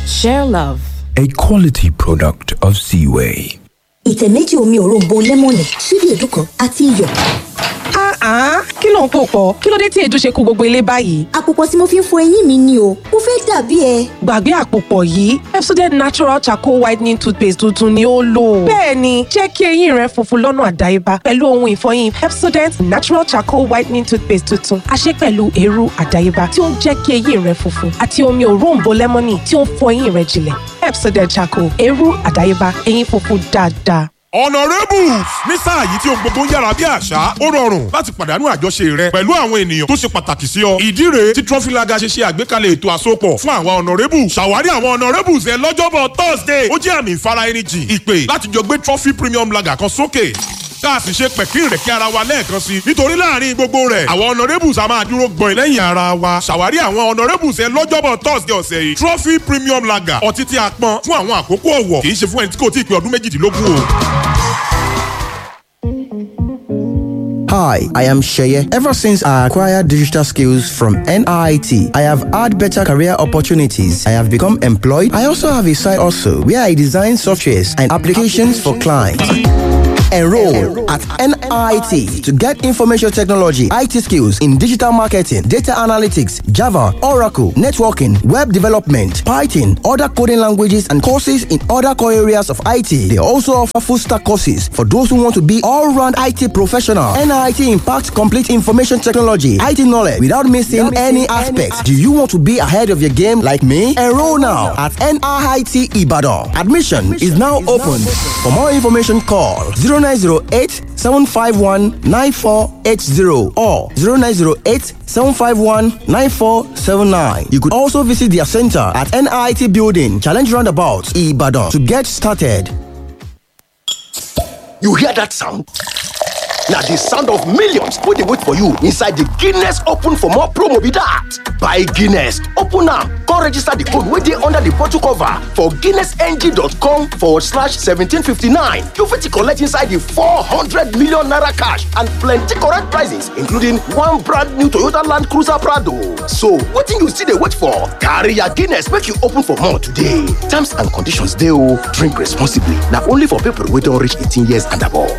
Share love. A quality product of Seaway. ìtẹ̀ méjì omi òróǹbó lẹ́mọ̀nì ṣíbí èédú kan àti iyọ̀. Ah, kí ló ń pò pọ̀? Kí ló dé tí èédú ṣe kó gbogbo ilé báyìí? àpòpọ̀ tí mo fi ń fọ eyín mi ni o mo fẹ́ dàbí ẹ. Gbàgbé àpòpọ̀ yìí, Pepsodent Natural Charcoal Whitening Toothpaste tuntun ni ó lò. Bẹ́ẹ̀ni, jẹ́ kí eyín rẹ funfun lọ́nà àdáyébá pẹ̀lú ohun ìfọyín Pepsodent Natural Charcoal Whitening Toothpaste tuntun. A ṣe pẹ̀lú eérú àdáyébá tí ó ń jẹ́ kí eyín rẹ funfun àti omi òróǹbó lẹ́mọ́nì tí ó ń fọ eyín rẹ jinlẹ̀. Pepsodent Charcoal, eérú àdáyébá, eyín funfun dáadáa. honourables ní sáà yìí tí ohun gbogbo ń yára bí àṣá ó rọrùn láti pàdánù àjọṣe rẹ pẹ̀lú àwọn ènìyàn tó ṣe pàtàkì sí ọ. ìdí rèé tí trọfílaga ṣe ṣe àgbékalẹ̀ ètò àsopọ̀ fún àwọn honourables ṣàwárí àwọn honourables ẹ lọ́jọ́bọ̀ thursday ó jẹ́ àmì ìfara ẹni jìn ìpè láti jọ gbé trophy premium lager kan sókè tá a sì ṣe pẹ̀kín rẹ̀ kí ara wa lẹ́ẹ̀kan sí i nítorí láàrin gbogbo rẹ̀ àwọn honourables a máa dúró gbọ̀n lẹ́yìn ara wa ṣàwárí àwọn honourables ẹ lọ́jọ́bọ̀ thursday ọ̀sẹ̀ yìí trophy premium lager ọtí tí a pọn fún àwọn àkókò ọ̀wọ̀ kì í ṣe fún ẹni tí kò tí ì pé ọdún méjìdínlógún o. Hi, I am Sheye. Ever since I acquired digital skills from NIT, I have had better career opportunities. I have become employed. I also have a side also where I design softwares and applications for clients. Enroll at NIT to get information technology, IT skills in digital marketing, data analytics, Java, Oracle, networking, web development, Python, other coding languages, and courses in other core areas of IT. They also offer full stack courses for those who want to be all round IT professional. NIT impacts complete information technology, IT knowledge without missing any aspects. Do you want to be ahead of your game like me? Enroll now at NIT Ibadan. Admission is now open. For more information, call 0908 751 9480 or 0908 751 9479. You could also visit their center at NIT Building, Challenge Roundabout, Ibadan to get started. You hear that sound? na the sound of millions wey dey wait for you inside the guinness open for more promo be that buy guinness open am come register the code wey dey under the bottle cover for guinnessng.com forward slash seventeen fifty-nine you fit collect inside the four hundred million naira cash and plenty correct prizes including one brand new toyota land cruiser prado so wetin you still dey wait for carry your guinness make you open for more today terms and conditions dey o drink responsibly na only for people wey don reach eighteen years and above.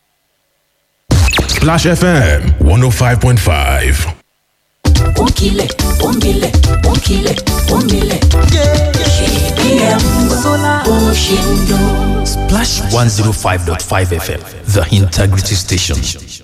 Splash FM 105.5. Onkile, onkile, onkile, onkile. KBM Sola Oshindo. Splash 105.5 FM, the integrity station.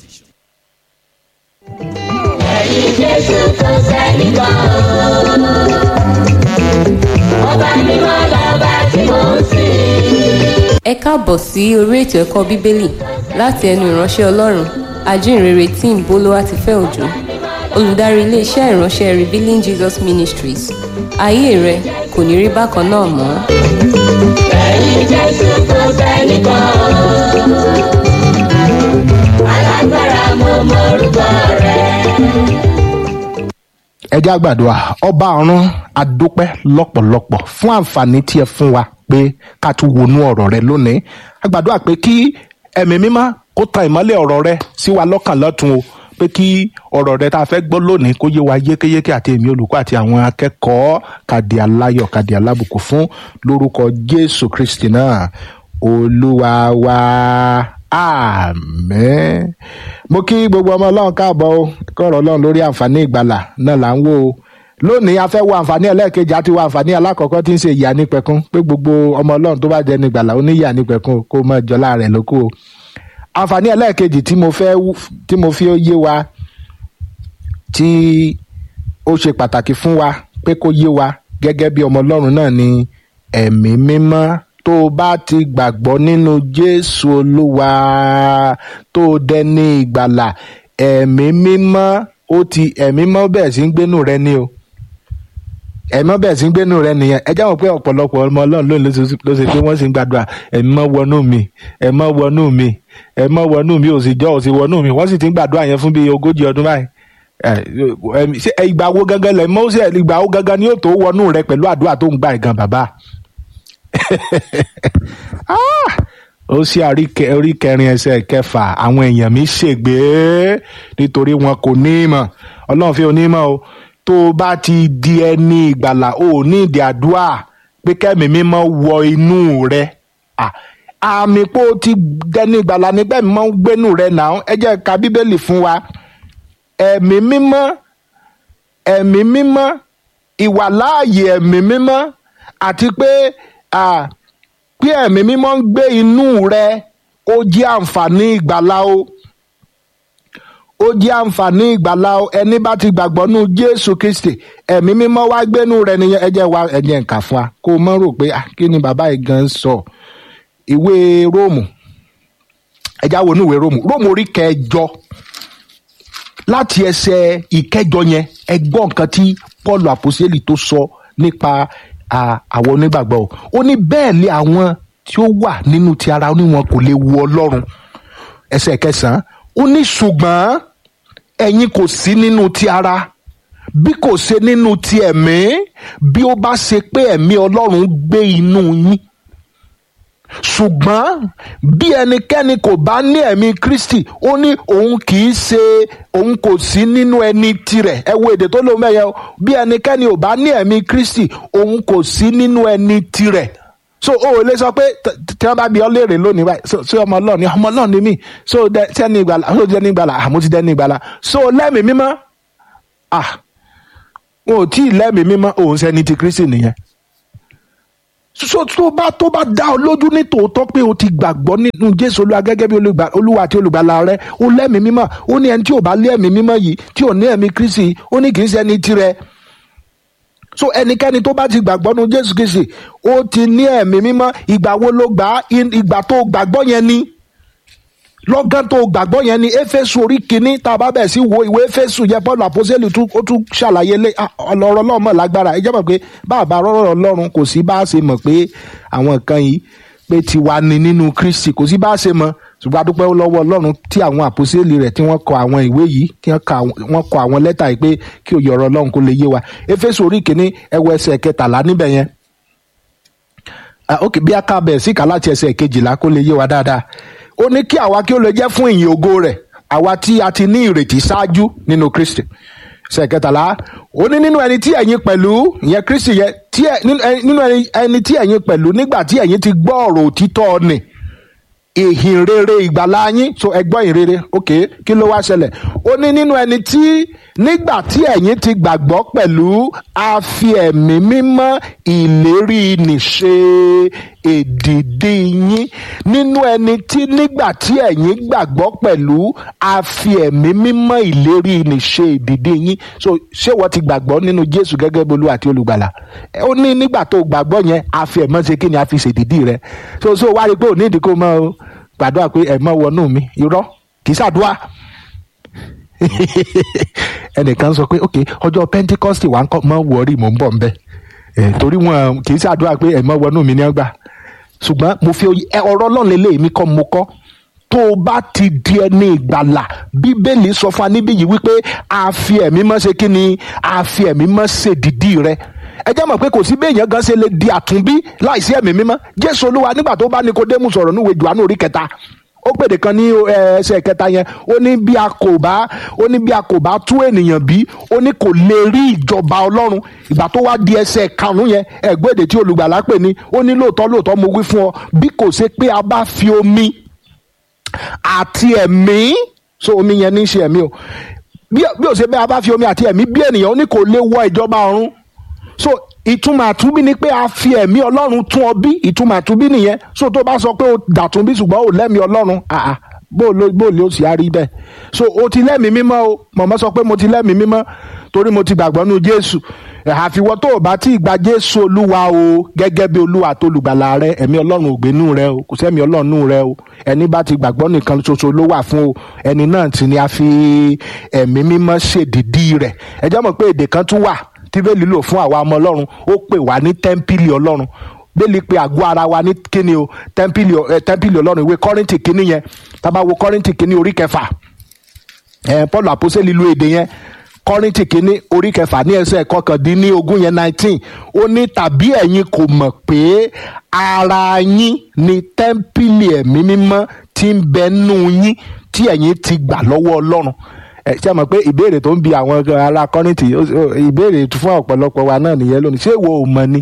Ẹ̀yin Jésù kò sẹ́ni kan o. Ọba mímọ́ lọ́ba tí mò ń sìn. ẹ káàbọ̀ sí orí ètò ẹ̀kọ́ bíbélì láti ẹnu ìránṣẹ́ ọlọ́run ajínrere tim bolúwatifẹ́ òjò olùdarí iléeṣẹ́ ìránṣẹ́ revealing jesus ministries ayé rẹ kò ní rí bákan náà mọ́. Ẹ̀yin Jésù kò sẹ́ni kan o. Alágbára mo mọ orúkọ rẹ̀. ẹ jẹ́ àgbàdua ọba ọ̀run adúpẹ́ lọ́pọ̀lọpọ̀ fún àǹfààní tí ẹ fún wa pé ká tún wọnú ọ̀rọ̀ rẹ lónìí àgbàdua pé kí ẹ̀mí mímọ́ kó tan ìmọ́lẹ̀ ọ̀rọ̀ rẹ sí wa lọ́kàn lọ́tun o pé kí ọ̀rọ̀ rẹ tá a fẹ́ gbọ́ lónìí kó yé wa yékéyéké àti èmi olùkọ́ àti àwọn akẹ́kọ̀ọ́ kàdí aláyọ̀ kàdí alábùkún fún lórúkọ jésù kristi náà olúwa wa àmín mo kí gbogbo ọmọ ọlọ́run káàbọ̀ o kọ́rọ̀ ọlọ́run lórí àǹfààní ìgbàlà náà là ń wò ó lónìí a fẹ́ wo àǹfààní ẹlẹ́ẹ̀kejì àti wo àǹfààní alákọ̀ọ́kọ́ tí ń ṣe ìyá nípẹ̀kún pé gbogbo ọmọ ọlọ́run tó bá jẹ́ ní ìgbàlà ó ní ìyá nípẹ̀kún o, kó mọ jọlá rẹ̀ lóko o àǹfààní ẹlẹ́ẹ̀kejì tí mo fẹ́ wú- tí mo fi yé wa tí ó ṣe pàtàkì fún wa pé kó yé wa gẹ́gẹ́ bí ọmọ ọlọ́run náà ni ẹ̀mí mímọ́ tó o bá ti gbàgbọ́ nínú jésù olúwa tó o dẹni ìgbàlà ẹ̀mí mímọ́ ó ti ẹ̀mí mímọ́ bẹ̀rẹ̀ sí ń gbénú rẹ ni o ẹ̀mí mímọ́ bẹ̀rẹ̀ sí ń gbénú rẹ nìyẹn ẹ jáwọ́ pé ọ̀pọ̀lọpọ̀ ọmọ ọlọ́run lónìí ló ṣe- ló ṣe pé wọ́n sì ń gbàdúrà ẹ̀mí mọ́ wọnú mi ẹ̀mí mọ́ wọnú mi ẹ̀mí mọ́ wọnú mi ò sì jọ́ ò sì wọnú mi wọ́n sì ti ń gbàdúrà yẹn fún bíi ogójì ọdún báyìí ẹ, ẹ̀mí- ṣé ìgbà wo gangan lẹ̀ mọ́ sí ìgbà wo gangan ni yóò tó wọnú rẹ pẹ̀lú àdúrà tó ń gbà gan bàbá Ah! ó sì àríkẹ orí kẹrin ẹsẹ kẹfà àwọn èèyàn mi ṣègbè nítorí wọn kò ní ìmọ̀ ọlọ́run fi onímọ̀ o tó o bá ti di ẹni ìgbàlà o ò ní ìdí àdúrà pé kẹ́mi mímọ́ wọ inú rẹ Ah, àmì pé o ti dẹni ìgbàlà nígbà mímọ́ ń gbénú rẹ náà ẹ jẹ́ ká bíbélì fún wa ẹ̀mí mímọ́ ẹ̀mí mímọ́ ìwàláàyè ẹ̀mí mímọ́ àti pé ah, pé ẹ̀mí mímọ́ ń gbé inú rẹ ó jẹ́ àǹfààní ìgbàlà o ó jẹ́ àǹfààní ìgbàlà o ẹni bá ti gbàgbọ́ nú jésù kristi ẹ̀mí mímọ́ wá gbénú rẹ nìyẹn ẹ jẹ́ wa ẹ̀jẹ̀ nǹkan fún wa kó o mọ̀ rò pé ah, kí ni bàbá yìí gan sọ ìwé róòmù ẹ já wo inú ìwé róòmù róòmù orí kẹjọ láti ẹsẹ̀ ìkẹjọ yẹn ẹ gbọ́ nǹkan tí paul àpòsílẹ̀ tó sọ nípa à, àwọn onígbàgbọ́ o ó ní bẹ́ẹ̀ lé àwọn tí ó wà nínú ti ara ó ní wọn kò lè wo ọlọ́run ẹsẹ̀ kẹsàn-án ó ní ṣùgbọ́n ẹ̀yin kò sí nínú ti ara bí kò ṣe nínú ti ẹ̀mí bí ó bá ṣe pé ẹ̀mí ọlọ́run gbé inú yín ṣùgbọ́n bí ẹnikẹ́ni kò bá ní ẹ̀mí kristi ó ní òun kì í ṣe òun kò sí nínú ẹni tirẹ̀ ẹ wo èdè tó lóun bẹ́ẹ̀ yẹn o bí ẹnikẹ́ni ò bá ní ẹ̀mí kristi òun kò sí nínú ẹni tirẹ̀ so o ò lè sọ pé t- t- tí wọ́n bá bí ọ léèrè lónìí báyìí so so ọmọ ọlọ́ọ̀ni ọmọ ọlọ́ọ̀ni mi so dẹ sẹ́ni ìgbàlà so dẹni ìgbàlà àmọ́ ti dẹni ìgbàlà so lẹ́mìí mímọ́ ah wọn ò tí ì lẹ́mìí mímọ́ òun sẹ́ni ti kristi nìyẹn so tó bá tó bá dá ọ lójú ní tòótọ́ pé o ti gbàgbọ́ nínú jésù olúwa gẹ́gẹ́ bí olùgbà- olúwa àti olùgbàlà rẹ o lẹ́mìí mímọ́ ó ní ẹni tí ò bá lé ẹ̀mí mímọ́ yìí tí ò ní ẹ̀mí kristi yìí, ó ní kì í ṣe ẹni tirẹ̀ so ẹnikẹ́ni tó bá ti gbàgbọ́ nínú jésù kristi ó ti ní ẹ̀mí mímọ́ ìgbà wo ló gbà á In- ìgbà tó gbàgbọ́ yẹn ni lọ́gán tó gbàgbọ́ yẹn ni éfésù orí kínní tá a bá bẹ̀ sí wo ìwé éfésù yẹn paul àpọ́sẹ́lì tún ó tún ṣàlàyé lé ah, ọlọ́rọ̀ ọlọ́run mọ̀ lágbára ẹ jẹ́ mọ̀ pé bàbá rọ́rọ̀ ọlọ́run kò sí bá a ṣe mọ̀ pé àwọn nǹkan yìí pé tiwa ni nínú kristi kò sí bá a ṣe mọ̀ ṣùgbọ́n a dúpẹ́ lọ́wọ́ ọlọ́run tí àwọn àpọ́sẹ́lì rẹ̀ tí wọ́n kọ àwọn ìwé yìí tí wọ́n kọ àwọn- wọ́n kọ àwọn lẹ́tà yìí pé kí òye ọ̀rọ̀ ọlọ́run kó lè yé wa éfésù orí kínní ẹwọ ẹsẹ̀ kẹtàlá níbẹ̀ yẹn Ah, ok bí a ká bẹ̀ síkà láti ẹsẹ̀ kejìlá kó lè yé wa dáadáa ó ní kí àwa kí ó lè jẹ́ fún ìyìn ògo rẹ̀ àwa tí a ti ní ìrètí ṣáájú nínú kristi ẹsẹ̀ kẹtàlá ó ní nínú ẹni tí ẹ̀yin pẹ̀lú ìyẹn kristi yẹn tí ẹ- nínú ẹni- nínú ẹni ẹni tí ẹ̀yin pẹ̀lú nígbà tí ẹ̀yin ti gbọ́ ọ̀rọ̀ òtítọ́ ni ìhìn rere ìgbàlá yín so ẹgbọ́n ìhìn rere ok kí ló wá ṣẹlẹ̀ ó ní nínú ẹni tí nígbà tí ẹ̀yin ti gbàgbọ́ pẹ̀lú a fi ẹ̀mí mímọ́ ìlérí nìṣe èdìdí yín nínú ẹni tí nígbà tí ẹ̀yin gbàgbọ́ pẹ̀lú a fi ẹ̀mí mímọ́ ìlérí nìṣe èdìdí yín so ṣé wọ́n ti gbàgbọ́ nínú jésù gẹ́gẹ́ bí olú àti olùgbàlà Ẹ, ó ní nígbà tó gbàgbọ́ yẹn a fi ẹ̀mọ́ ṣe kí ni a fi ṣèdìdí rẹ so so wá rí i pé ò ní ìdí kó mọ́ o gbàdúrà pé ẹ̀mọ́ wọnú mi irọ́ kì í ṣàdúrà ẹnìkan sọ pé ok ọjọ́ pentikọ́sì wà ń kọ́ mọ́ wọ̀ọ́rì mò ń bọ̀ nbẹ ẹ̀ torí wọn kì í ṣàdúrà pé ẹ̀mọ́ wọnú mi ní ọgbà ṣùgbọ́n mo fi oy- ẹ, ọ̀rọ̀ ọlọ́run lélẹ̀ mi kọ́ mo kọ́ tó o bá ti di ẹni ìgbàlà bíbélì sọ fún wa níbí yìí wípé a fi ẹ̀mí mọ́ ṣe kí ni a fi ẹ̀mí mọ́ ṣe dìdí rẹ ẹ jẹ́ mọ̀ pé kò sí bí èèyàn gan ṣe lè di àtúnbí láìsí ẹ̀mí mímọ́ jésù olúwa nígbà tó bá nikodemu sọ̀rọ̀ níwèé jùlọ orí kẹta ó pèdè kan ní ẹ, ẹsẹ̀ kẹta yẹn ó ní bí a kò bá ó ní bí a kò bá tú ènìyàn bí ó ní kò lè rí ìjọba ọlọ́run ìgbà tó wá di ẹsẹ̀ karùn-ún yẹn ẹ̀gbọ́n èdè tí olùgbàlà pè ní ó ní lóòótọ́ lóòótọ́ mo wí fún ọ bí kò ṣe pé a bá fi omi àti ẹ̀mí so omi yẹn ní í ṣe ẹ̀mí o bí bí ó ṣe bẹ́ẹ̀ a bá fi omi àti ẹ̀mí bí ènìyàn ó ní kò lè wọ ìjọba ọ̀run so ìtumọ̀ àtúnbí ni pé a fi ẹ̀mí ọlọ́run tún ọ bí ìtumọ̀ àtúnbí nìyẹn so tó bá sọ pé o dàtún bí ṣùgbọ́n o lẹ́mí ọlọ́run àà bó o ló bó o lè o sì á rí bẹ́ẹ̀ so o ti lẹ́mí mímọ́ o mọ̀mọ́ sọ pé mo ti lẹ́mí mímọ́ torí mo ti gbàgbọ́ nu jésù àfiwọ́ tó o bá tí ì gba jésù olúwa o gẹ́gẹ́ bí olúwa tó lùgbàlà rẹ ẹ̀mí ọlọ́run ògbénú rẹ o kò sẹ́mi ọlọ́run rẹ o ẹni bá ti gbàgbọ́ nìkan ṣoṣo ló wà fún o ẹni náà sì ni a fi ẹ̀mí mímọ́ ṣèdìdí rẹ̀ ẹ jẹ́ mọ̀ pé èdè kan tún wà tí bẹ́ẹ̀ lílò fún àwa ọmọ ọlọ́run ó pè wá ní tẹ́ḿpìlì ọlọ́run bẹ́ẹ̀ni pé àgọ́ ara wa ní kíni o tẹ́ḿpìlì ẹ, tẹ́ḿpìlì ọlọ́run ìwé kọ́rìntì kíní yẹn tá a bá wo kọ́rìntì kíní orí kẹfà ẹ paul àpọ́sẹ́lì lu èdè yẹn kọ́rìntì kínní orí kẹfà ní ẹsẹ̀ kọkàndínlógún yẹn nineteen ó ní tàbí ẹ̀yin kò mọ̀ pé ara yín ni tẹ́ḿpìlì ẹ̀mí mímọ́ tí ń bẹ nú yín tí ẹ̀yin ti gbà lọ́wọ́ ọlọ́run ẹ ṣe mọ̀ pé ìbéèrè tó ń bi àwọn ará kọ́rìntì ó- ó- ìbéèrè fún ọ̀pọ̀lọpọ̀ wa náà nìyẹn lónìí ṣé ìwọ ò mọ̀ ni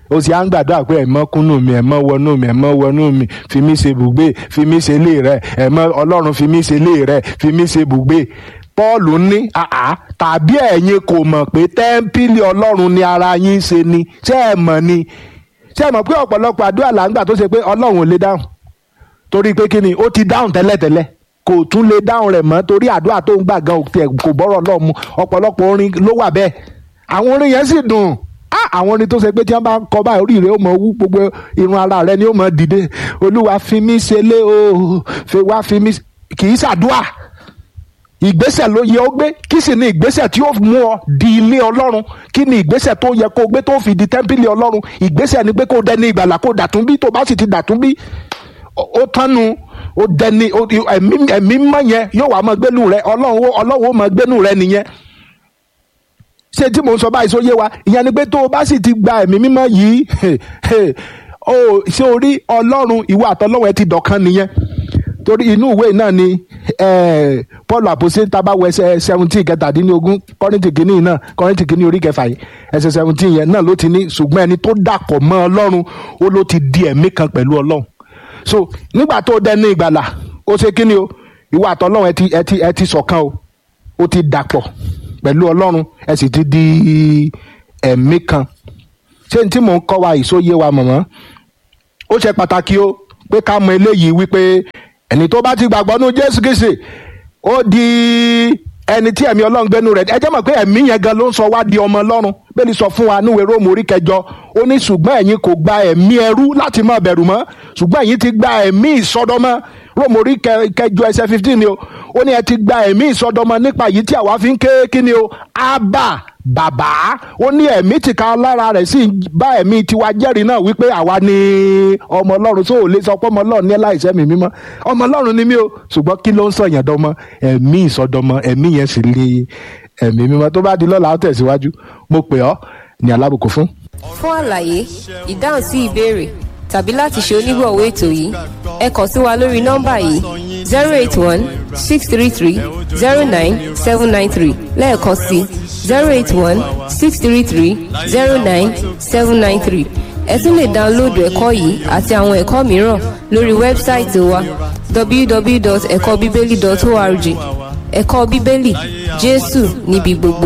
o sì á ń gbàdúrà pé ẹ̀mọ́ kúnnù mi ẹ̀mọ́ wọnú mi ẹ̀mọ́ wọnú mi fi mí ṣe bùgbé fi mí ṣe ilé rẹ ẹ̀mọ́ ọlọ́run fi mí ṣe ilé rẹ fi mí ṣe bùgbé paul ní àá tàbí ẹ̀yin kò mọ̀ pé tẹ́ḿpìlì ọlọ́run ni ara yín ṣe ni ṣé ẹ mọ̀ ni ṣé ẹ mọ̀ pé ọ̀pọ̀lọpọ̀ àdúrà là ń gbà tó ṣe pé ọlọ́run ò lè dáhùn torí pé kí ni ó ti dáhùn tẹ́lẹ̀tẹ́lẹ̀ kò tún lè dáhùn rẹ̀ mọ́ torí àdúrà tó ń gbà gan kò bọ́rọ̀ lọ́ọ̀ mu ọ̀pọ̀lọpọ̀ orin ló wà bẹ́ẹ̀ àwọn orin yẹn sì dùn àwọn orin tó ṣe pé tí wọ́n bá ń kọ báyìí orí rẹ̀ ó mọ wú gbogbo irun ara rẹ̀ ni ó mọ dìde olúwa fi mí ṣe lé o fi wá fi mí kì í ṣàdúà ìgbésẹ̀ ló yẹ ó gbé kí sì ni ìgbésẹ̀ tí ó mú ọ di ilé ọlọ́run kí ni ìgbésẹ̀ tó yẹ kó gbé tó fi di tẹ́ḿpìlì ọlọ́run ìgbésẹ̀ ni pé kó dẹni ìgbàlà kó dàtún bí tó bá sì ti dàtún bí ó tánu ó dẹni ẹ̀mí mọ́ yẹn yóò wá máa gbénu rẹ ọlọ́run ọlọ́run ó máa gbénu rẹ nìyẹn ṣé tí mò ń sọ báyìí sóyè wa ìyẹn ni pé tó o bá sì ti gba ẹ̀mí mímọ́ yìí ó ṣé o rí ọlọ́run ìwọ àtọlọ́run ẹ ti dọ̀kan nìyẹn torí inú ìwé náà ni paul àpòsí tábàwọ ẹsẹ seventeen kẹtàdínlógún kọ́rìntì kìíní náà kọ́rìntì kìíní orí kẹfà yìí ẹsẹ seventeen yẹn náà ló ti ní ṣùgbọ́n ẹni tó dàpọ̀ mọ́ ọlọ́run ó ló ti di ẹ̀mí kan pẹ̀lú ọlọ́run so nígbà tó dẹni ìgbàlà ó ṣe kí ni o ìwọ àtọlọ́run ẹ ti ẹ ti ẹ ti ṣọ̀kan o ó ti dàpọ̀ pẹ̀lú ọlọ́run ẹ sì ti di ẹ̀mí kan ṣé ní tí mò ń kọ́ wa ìsóyè wa mọ̀mọ́ ó ṣe pàtàkì o pé ká mọ eléyìí wípé ẹni tó bá ti gbàgbọ́ nú jésù kìsì ó di ẹni tí ẹ̀mí ọlọ́run gbénu rẹ̀ ẹ jẹ́ mọ̀ pé ẹ̀mí yẹn gan ló ń sọ wá di ọmọ ọlọ́run bẹ́ẹ̀ ni sọ fún wa níwèé róòmù orí kẹjọ ó ní ṣùgbọ́n ẹ̀yin kò gba ẹ̀mí ẹrú láti má bẹ̀rù mọ́ ṣùgbọ́n ẹ̀yin ti gba ẹ̀mí ìsọdọmọ róòmù orí kẹjọ ẹsẹ̀ fifteen ni o ó ní ẹ ti gba ẹ̀mí ìsọdọmọ nípa yìí tí àwa fi ń ké kí ni o ábà bàbá ó ní ẹ̀mí tìka lára rẹ̀ sì bá ẹ̀mí tiwa jẹ́rìí náà wípé àwa ni ọmọ ọlọ́run tó ò lè sọ pé ọmọ ọlọ́run ní láìsẹ́ mi mímọ́ ọmọ ọlọ́run ni mí o ṣùgbọ́n kí ló ń sọ̀yàn dọmọ ẹ̀mí ìsọdọmọ ẹ̀mí yẹn sì lè ẹ̀mí mímọ́ tó bá di lọ́la ó tẹ̀síwájú mo pè ọ́ ní alábùkún fún. fún àlàyé ìdáhùn sí ìbéèrè tàbí láti ṣe onígbọ̀wọ́ ètò yìí ẹ kàn sí wa lórí nọ́mbà yìí zero eight one six three three zero nine seven nine three lẹ́ẹ̀kan sí zero eight one six three three zero nine seven nine three ẹ tún lè dáńlóòdù ẹ̀kọ́ yìí àti àwọn ẹ̀kọ́ mìíràn lórí wẹ́bsáìtì wa www.ẹ̀kọ́bíbélì.org ẹ̀kọ́ bíbélì jésù níbi gbogbo.